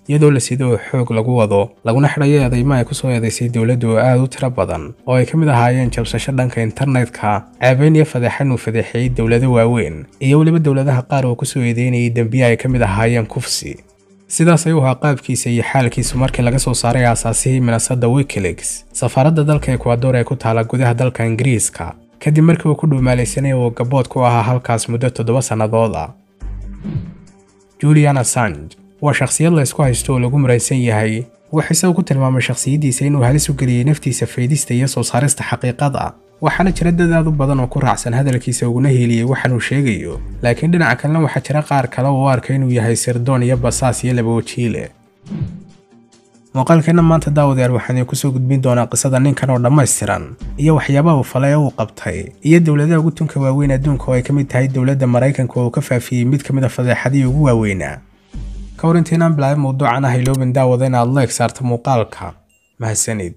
iyadoo la sido oo xoog lagu wado laguna xidhayo eedaymo ay kusoo eedaysay dowladdu oo aad u tiro badan oo ay ka mid ahaayeen jabsasho dhanka internetka ceebayn iyo fadeexan uu fadeexeeyey dowlado waaweyn iyo weliba dowladaha qaar oo kusoo eedeynayay dembiye ay ka mid ahaayeen kufsi sidaas ayuu ahaa qaabkiisa iyo xaalkiisu markii laga soo saaray aasaasihii minasada wikileaks safaaradda dalka ekwador ee ku taala gudaha dalka ingiriiska kadib markii uu ku dhuumaalaysanay oo gabood ku ahaa halkaas muddo toddoba sannadood ah julian assange waa shakhsiyad la ysku haysto oo lagu maraysan yahay wuxuu isagu ku tilmaamay shakhsiyaddiisa inuu halis u geliyey naftiisa faydista iyo soo saarista xaqiiqada waxaana jira dad aad u badan oo ku raacsan hadalkiisa uguna hiiliyey waxaanuu sheegayo laakiin dhinaca kalena waxaa jira qaar kale oo u arka inuu yahay sirdoon iyo basaas iyo laba wajiile muuqaalkeenna maanta daawadayaal waxaan idin kusoo gudbin doonaa qisada ninkan oo dhammaystiran iyo waxyaabaha uu falay ee uu qabtay iyo dowladaha ugu tunka waaweyn adduunka oo ay ka mid tahay dowladda maraykanka oo uu ka faafiyey mid ka mid a fadeexadihii ugu waaweynaa ka hor intaynaan bilaabin mawduucan ah iloobin daawada inaad leeg saarto muuqaalka mahadsanid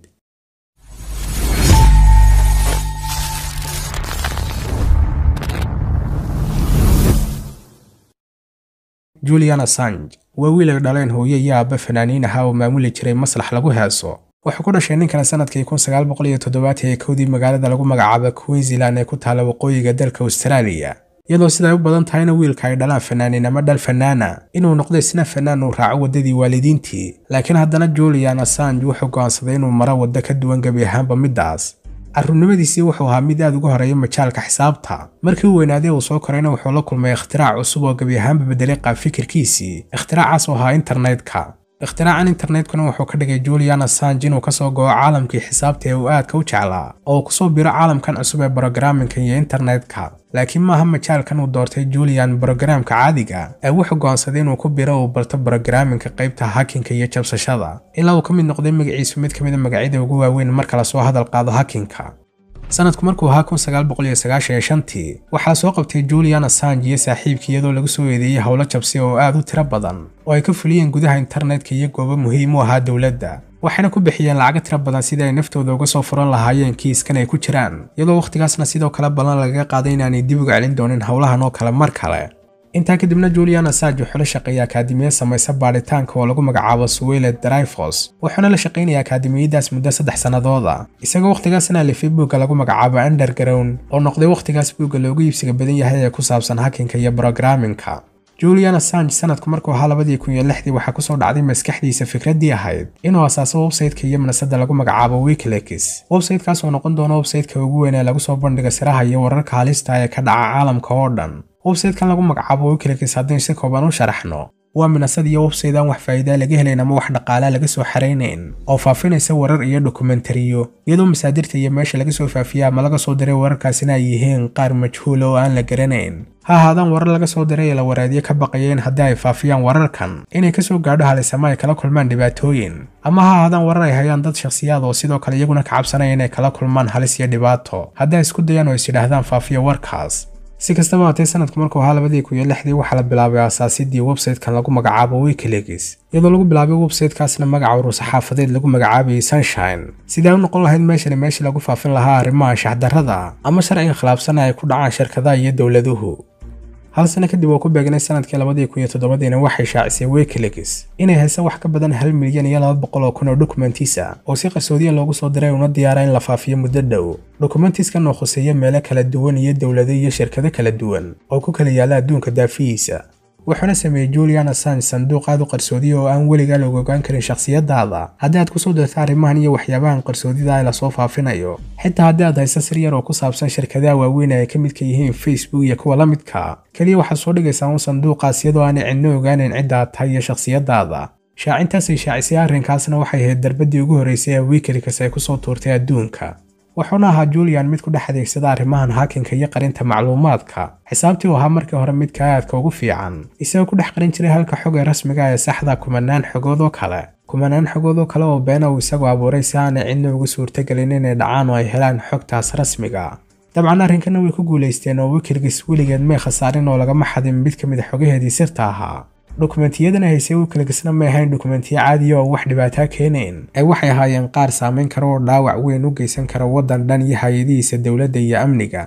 julian assange waa wiil ay dhaleen hooyo iyo aabba fanaaniin ahaa oo maamuli jiray maslax lagu heeso wuxuu ku dhashay ninkan sanadkii kun sagaal boqol iyo toddobaatan ee kowdii magaalada lagu magacaaba queensland ee ku taala waqooyiga dalka austraaliya iyadoo siday u badan tahayna wiilka ay dhalaan fanaaniin ama dhal fanaana inuu noqdo isna fanaan uu raaco waddadii waalidiintii laakiin haddana julian assange wuxuu go'aansaday inuu maro waddo ka duwan gebi ahaanba middaas carruurnimadiisii wuxuu ahaa mid aad uga horeeya majaalka xisaabta markii uu weynaaday uu soo korayna wuxuu la kulmay ikhtirac cusub oo gebi ahaanba bedelay qaab fikirkiisii ikhtiracaas oo ahaa internetka ikhtiracan internetkuna wuxuu ka dhigay julian assange inuu kasoo go'o caalamkii xisaabta ee uu aadka u jeclaa oo uu kusoo biro caalamkan cusub ee brogaraminka iyo internetka laakiin maaha majaalkan uu doortay julian brogaraamka caadiga ee wuxuu go'aansaday inuu ku biro uu barto brogaraminka qaybta hakinka iyo jabsashada ilaa uu ka mid noqday magaciisu mid ka mid a magacyada ugu waaweyn marka lasoo hadal qaado hakinka sanadku markuu ahaa kun sagaal boqol iyo sagaashan iyo shantii waxaa soo qabtay julian assange iyo saaxiibkii iyadoo lagu soo eedeeyey howlo jabsi oo aad u tiro badan oo ay ka fuliyeen gudaha internetka iyo goobo muhiim u ahaa dowladda waxayna ku bixiyeen lacago tiro badan sidii ay naftooda uga soo furan lahaayeen kiiskan ay ku jiraan iyadoo wakhtigaasna sidoo kale ballan lagaga qaaday inaanay dib uga celin doonin howlahan oo kale mar kale intaa kadibna julian assange wuxuu la shaqeeyay akaadimiya samaysa baadhitaanka oo lagu magacaabo suwele drivos wuxuuna la shaqaynaya akaadimiyadaas muddo saddex sannadooda isagoo wakhtigaasna alifay buugga lagu magacaabo underground oo noqday wakhtigaas buugga loogu iibsiga badan yahay ee ku saabsan hakinka iyo brogaraminka julian assange sanadku markuu ahaa labadii kun iyo lixdii waxaa kusoo dhacday maskaxdiisa fikraddii ahayd inuu asaaso websayteka iyo manasada lagu magacaabo wikileaks websaytekaas oo noqon doona websayteka ugu weyn ee lagu soo bandhiga siraha iyo wararka halista ee ka dhaca caalamka oo dhan websaytekan lagu magacaabo wikileaks haddaynu si kooban u sharaxno waa minasad iyo websayte aan wax faa'iidaa laga helayn ama wax dhaqaalaa laga soo xaraynayn oo faafinaysa warar iyo dokumentariyo iyadoo masaadirta iyo meesha laga soo faafiya ama laga soo diray wararkaasina ay yihiin qaar majhuula oo aan la garanayn ha ahaadaan warar laga soo diray ee la waraadiye ka baqaya in haddii ay faafiyaan wararkan inay kasoo gaadho halis ama ay kala kulmaan dhibaatooyin ama ha ahaadaan warar ay hayaan dad shakhsiyaad oo sidoo kale iyaguna ka cabsanaya inay kala kulmaan halis iyo dhibaato haddii ay isku dayaan oo is yidhaahdaan faafiya warkaas si kastaba haatee sanadku markuu ahaa labadii kun iyo lixdii waxaa la bilaabay asaasidii websaytekan lagu magacaabo wikileaks iyadoo lagu bilaabay websaytekaasna magaca urusaxaafadeed lagu magacaabayay sunshine sidai u noqon lahayd meeshani meeshii lagu faafin lahaa arrimaha shaxdarrada ama sharciga khilaafsana ay ku dhacaan shirkadaha iyo dowladuhu hal sano kadib oo ku beegnay sanadkii labadii kun iyo toddobadiina waxay shaacisay wikileaks inay haysa wax ka badan hal milyan iyo laba boqol oo kun oo dokumentiisa oo si qarsoodiya loogu soo diray una diyaara in la faafiyo muddo dhow dokumentiskan oo khuseeya meelo kala duwan iyo dowlado iyo shirkado kala duwan oo ku kala yaalla adduunka daafihiisa wuxuuna sameeyey julian assange sanduuq aad u qarsoodiya oo aan weligaa looga ogaan karin shakhsiyadaada haddii aad kusoo dirto arrimahan iyo waxyaabahan qarsoodida ee lasoo faafinayo xitaa haddii aad hayso sir yar oo ku saabsan shirkadaha waaweyn ay ka midka yihiin facebook iyo kuwa la midka keliya waxaad soo dhigaysaa un sanduuqaas iyadoo aanay cidno ogaanayn cidda aad tahay iyo shakhsiyadaada shaacintaasay shaacisay arrinkaasna waxay ahayd darbadii ugu horreysay ee wikileaks ay kusoo tuurtay adduunka wuxuuna ahaa julian mid ku dhex adeegsada arrimahan hakinka iyo qarinta macluumaadka xisaabtii uu ahaa markii hore midka aadka ugu fiican isagoo ku dhex qarin jiray halka xog ee rasmiga ee saxda kumanaan xogood oo kale kumanaan xogood oo kale oo beena uu isagu abuuray si aanay cidna ugu suurtagelin inay dhacaan oo ay helaan xogtaas rasmiga dabcan arrinkana way ku guulaysteen oo wikileaks weligeed may khasaarin oo lagama xadin mid ka mid a xogaheedii sirta ahaa dokumentiyadana haysay wikileaksna may ahayn dokumentiyo caadiya oo wax dhibaataa keenayn ee waxay ahaayeen qaar saamayn kara oo dhaawac weyn u geysan kara waddan dhan iyo hay-adihiisa dowladda iyo amniga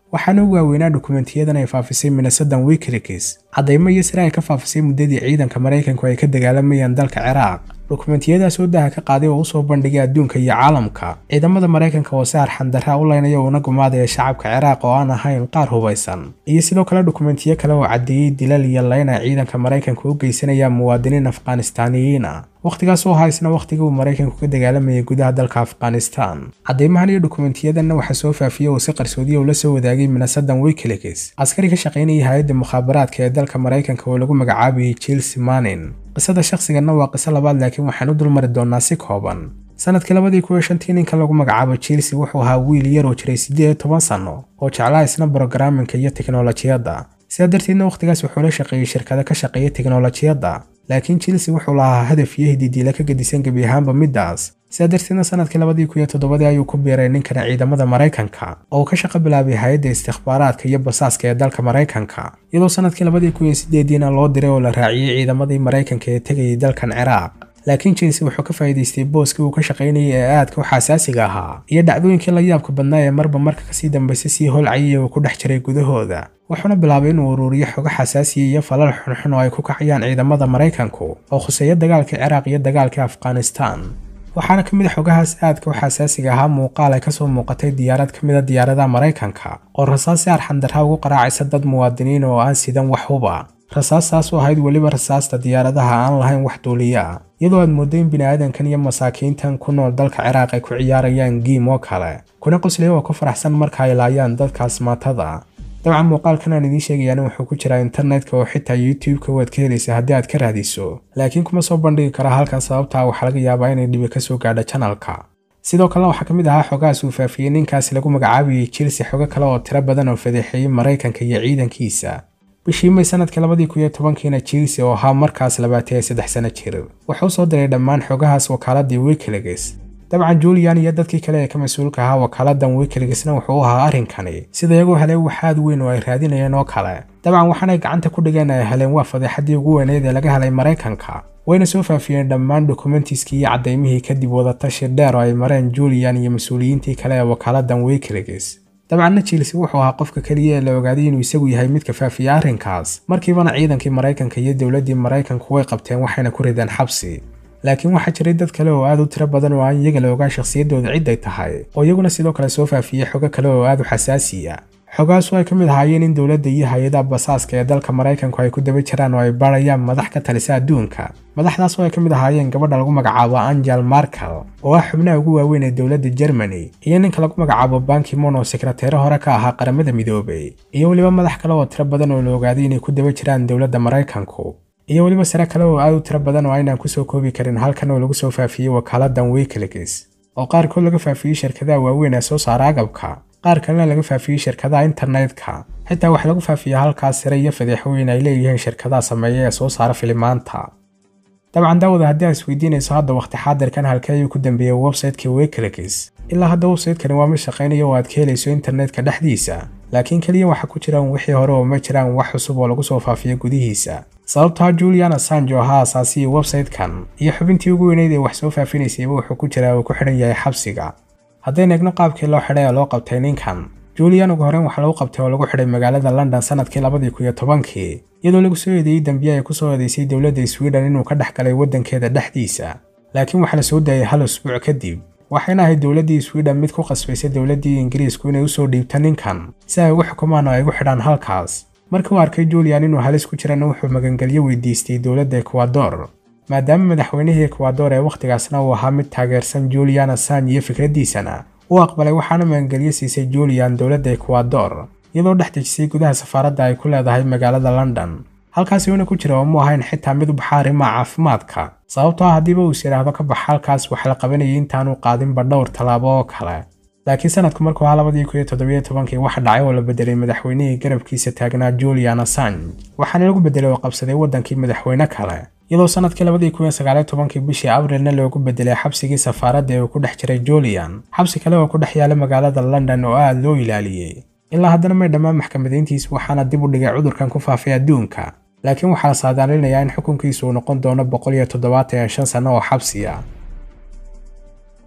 waxaana ugu waaweynaa dukumentiyadan ay faafisay minnesotan wikileaks caddaymo iyo sare ay ka faafisay muddadii ciidanka maraykanku ay ka dagaalamayeen dalka ciraaq dukumentiyadaas oo daha ka qaaday oo usoo bandhigay adduunka iyo caalamka ciidamada maraykanka oo si arxandarra u leynaya uuna gumaadaya shacabka ciraaq oo aan ahayn qaar hubaysan iyo sidoo kale dukumentiyo kale oo caddeeyey dilal iyo leyn ay ciidanka maraykanka u geysanayaan muwaadiniin afghanistaaniyiin ah wakhtigaas oo ahaa isna wakhtigii uu maraykanku ka dagaalamayay gudaha dalka afghanistan caddaymahan iyo dukumentiyadanna waxaa soo faafiyey oo si qarsoodiya ula soo wadaagay minnesotan wikileaks askari ka shaqaynayay hay-adda mukhaabaraadka ee dalka maraykanka oo lagu magacaabayay chelsea manin qisada shakhsiganna waa qiso labaad laakiin waxaan u dulmari doonaa si kooban sanadkii labadii kuwa shantii ninka lagu magacaabo chelsea wuxuu ahaa wiil yar oo jiray siddeed iyo toban sanno oo jeclaa isna brogaraminka iyo teknolojiyadda sidaa darteedna wakhtigaas wuxuu la shaqeeyey shirkado ka shaqeeya teknolojiyadda laakiin chelsea wuxuu lahaa hadaf iyo hididiila ka gedisan gebi ahaanba middaas sidaa darteedna sanadkii labadii kun iyo toddobadii ayuu ku biiray ninkana ciidamada maraykanka oo ka shaqo bilaabay hay-adda istikhbaaraadka iyo basaaska ee dalka maraykanka iyadoo sanadkii labadii kun iyo sideediina loo diray oo la raaciyey ciidamadii maraykanka ee tegayay dalkan ciraaq laakiin chelsea wuxuu ka faa'iidaystay booskii uu ka shaqaynayay ee aadka u xasaasiga ahaa iyo dhacdooyinkii la yaabka badnaa ee marba marka kasii dambaysa sii holcayay uu ku dhex jiray gudahooda wuxuuna bilaabay inuu uruuriyo xogo xasaasiya iyo falal xunxun oo ay ku kacayaan ciidamada maraykanku oo khuseeya dagaalkii ciraaq iyo dagaalkii afghanistan waxaana ka mid a xogahaas aadka u xasaasiga ahaa muuqaal ay kasoo muuqatay diyaarad ka mid a diyaaradaha maraykanka oo rasaas si arxandarra ugu qaraacaysa dad muwaadiniin oo aan sidan wax huba rasaastaas oo ahayd weliba rasaasta diyaaradaha aan lahayn wax duuliya iyadoo aad mooddo in bini'aadankan iyo masaakiintan ku nool dalka ciraaq ay ku ciyaarayaan giim oo kale kuna qoslaya oo ku faraxsan marka ay laayaan dadkaas maatada dabcan muuqaalkan aan idiin sheegayaana wuxuu ku jiraa internetka oo xitaa youtube-ka waad ka helaysa haddii aad ka raadiso laakiin kuma soo bandhigi kara halkan sababtaa waxaa laga yaabaa inay dhibi ka soo gaadho janalka sidoo kalena waxaa ka mid ahaa xogahaas uu faafiyey ninkaasi lagu magacaabayay chelsea xogo kale oo tiro badan oo fadeexeeyey maraykanka iyo ciidankiisa bishii may sanadkii labadii kun iyo tobankiina chelsea oo ahaa markaas labaatan iyo saddex sano jir wuxuu soo diray dhammaan xogahaas wakaaladii wikileaks dabcan julian iyo dadkii kale ee ka mas-uulka ahaa wakaaladan wikileaksna wuxuu u ahaa arrinkani sida iyagoo helay waxaad weyn oo ay raadinayeen oo kale dabcan waxaanay gacanta ku dhigeen ay heleen waa fadeexadii ugu weyneyd ee laga helay maraykanka wayna soo faafiyeen dhammaan dokumentiskii iyo caddaymihii kadib wadatashi dheer oo ay mareen julian iyo mas-uuliyiintii kale ee wakaaladan wikileaks dabcanna chelsea wuxuu ahaa qofka keliya ee la ogaaday inuu isagu yahay midka faafiya arrinkaas markiibana ciidankii maraykanka iyo dowladdii maraykanku way qabteen waxayna ku rideen xabsi laakiin waxaa jiray dad kale oo aad u tiro badan oo aan iyaga la ogaan shakhsiyaddooda ciday tahay oo iyaguna sidoo kale soo faafiyey xogo kale oo aad u xasaasiya xogaasu ay ka mid ahaayeen in dowladda iyo hay-adaha basaaska ee dalka maraykanku ay ku daba jiraan oo ay baarayaan madax ka talisa adduunka madaxdaas oo ay ka mid ahaayeen gabadha lagu magacaabo angel markel oo ah xubnaha ugu waaweyn ee dowladda germany iyo ninka lagu magacaabo bankimon oo sekreteere hore ka ahaa qaramada midoobay iyo weliba madax kale oo tiro badan oo la ogaaday inay ku daba jiraan dowladda maraykanku iyo weliba sare kale oo aad u tiro badan oo aynaan kusoo koobi karin halkan oo lagu soo faafiyey wakaaladan wikileaks oo qaarkood laga faafiyey shirkadaha waaweyn ee soo saara agabka qaar kalena laga faafiyey shirkadaha internetka xitaa waxaa lagu faafiyaa halkaas sare iyo fadeexooyin ay leeyihiin shirkadaha sameeya ee soo saara filimaanta dabcan daawada haddii aad isweydiinayso hadda waqti xaadirkan halkee ayuu ku dambeeyey websiteka wikileaks ilaa hadda websitekani waa mid shaqaynaya oo aad ka helayso internetka dhexdiisa laakiin keliya waxaa ku jiraan wixii hore oo ma jiraan wax cusub oo lagu soo faafiyo gudihiisa sababtaa julian assange oo ahaa asaasiyey website-kan iyo xubintii ugu weyneyd ee wax soo faafinaysayba wuxuu ku jiraa uu ku xidhan yahay xabsiga haddaynu eegno qaabkii loo xidhay ee loo qabtay ninkan julian ugu horreyn waxaa lagu qabtay oo lagu xidhay magaalada london sanadkii labadii kun iyo tobankii iyadoo lagu soo eedeeyey dembiye ay ku soo eedeysay dowladda sweden inuu ka dhex galay waddankeeda dhexdiisa laakiin waxaa la soo daayay hal usbuuc kadib waxayna ahayd dowladdii sweden mid ku qasbaysay dowladdii ingiriisku inay usoo dhiibto ninkan si ay ugu xukumaan oo ay ugu xidhaan halkaas markii uu arkay julian inuu halis ku jirana wuxuu magangelyo weydiistay dowladda ekwador maadaama madaxweynihii ekwador ee wakhtigaasna uu ahaa mid taageersan julian assange iyo fikraddiisana uu aqbalay waxaana magangelyo siisay julian dowladda ekwador iyadoo dhex dejisay gudaha safaaradda ay ku leedahay magaalada london halkaasi uuna ku jira oo mu ahayn xitaa mid u baxa arrimaha caafimaadka sababtoo ah haddiiba uus yidhaahdo ka bax halkaas wax la qabanayay intaanu qaadinba dhowr tallaabo oo kale laakiin sanadku markuu ahaa labadii kun iyo toddobiyo tobankii waxa dhacay oo la bedelay madaxweynihii garabkiisa taagnaa julian assange waxaana lagu bedelay oo qabsaday waddankii madaxweyne kale iyadoo sanadkii labadii kun iyo sagaaliyo tobankii bishii abrilna loogu bedelay xabsigii safaaradda ee uu ku dhex jiray julian xabsi kale oo ku dhex yaala magaalada london oo aad loo ilaaliyey ilaa haddana may dhammaan maxkamadayntiis waxaana dib u dhigay cudurkan ku faafay adduunka laakiin waxaa la saadaalinayaa in xukunkiisu uu noqon doono boqol iyo toddobaatan iyo shan sanno oo xabsi ah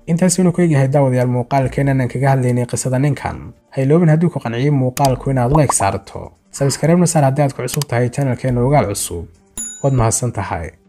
intaas inuu ku egyahay daawadayaal muuqaalkeenan aan kaga hadlaynay qisada ninkan hayloobin haddii ku qanciyey muuqaalku inaad like saarto sabskareebna saar haddii aad ku cusub tahay channelkeena ogaal cusub waad mahadsan tahay